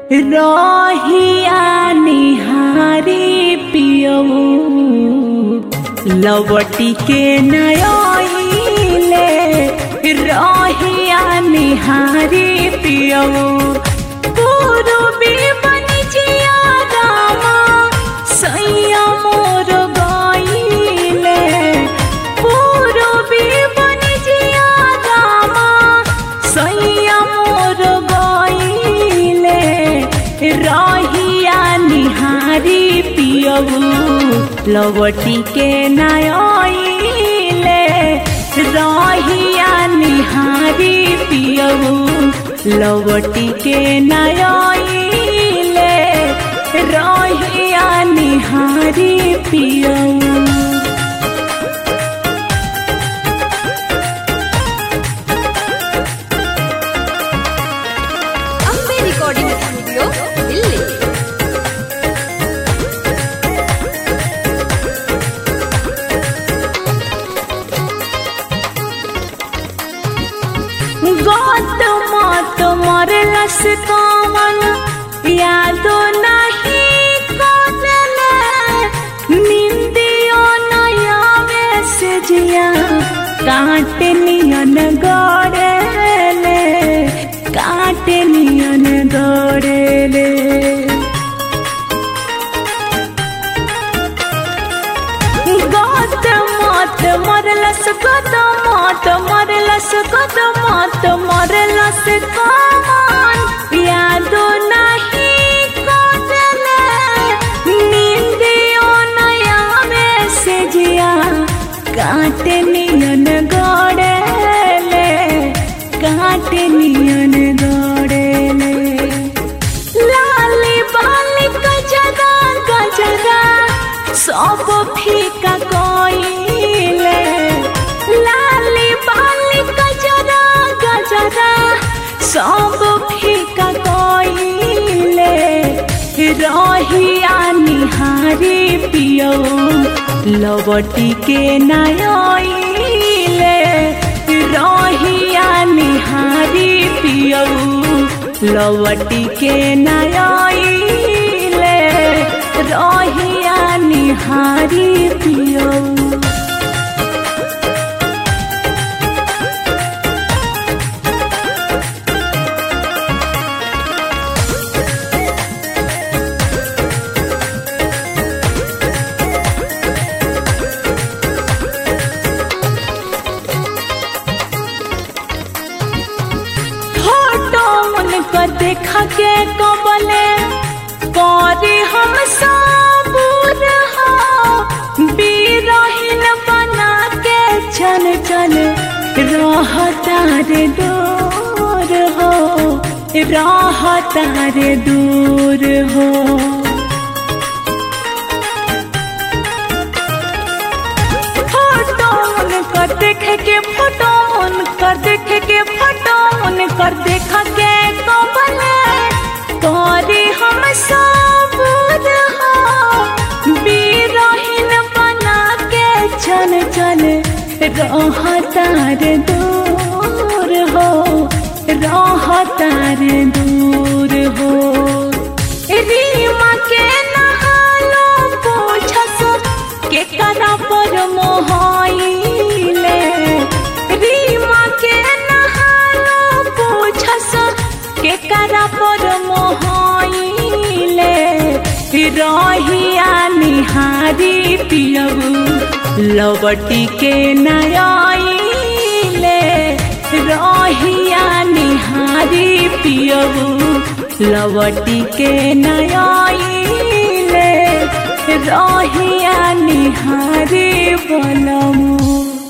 रहिया निहारी पियऊ लवटी के नयले रहिया निहारी पियऊ पूर्वी बनिजिया रामा सैया मोर गईले पूर्वी बनिजिया रामा सैया मोर गईले रहिया निहारी पियऊ लवटी के नयले रहिया निहारी पियऊ लवटी के नयले रहिया निहारी पियऊ ಅಂಬೆ ರೆಕಾರ್ಡಿಂಗ್ ಸ್ಟುಡಿಯೋ ಇಲ್ಲಿ गत मत मरलस कमन यादो नहीं कदले निंदियो नयावे से जिया काट नियन गड़ेले काट नियन गड़ेले गत मत मरलस गत मत मरलस गत मत मरलस कमान यादो नहीं कदले नींदियो नया में से जिया काट नियन गड़ेले काट नियन गड़ेले लाली बाली गजरा गजरा सब फीका कोइले लाली बाली गजरा गजरा सब फीका कोइले रहिया निहारी पियो लवटी के नयले रहिया निहारी पियो लवटी के नयले रहिया निहारी पियो फोटो उनकर देखा के कबले करे हम सबूर हो बीरहीन बना के चल चल रहता रे दूर हो रहता रे दूर हो फोटो उनकर देखे के फोटो उनकर देखे के फोटो उनकर देख के कबले करे हम सबूर हो बीरहीन बना के चल चल रहता रे दूर हो रहता रे दूर हो रीमा के नहालो पूछस के करा पर मोहाइले रीमा के नहालो पूछस के करा पर मोहाइले रहिया निहारी पियबू लवटी के नयाइले रहिया निहारी पियबू लवटी के नयाइले रहिया निहारी बनमू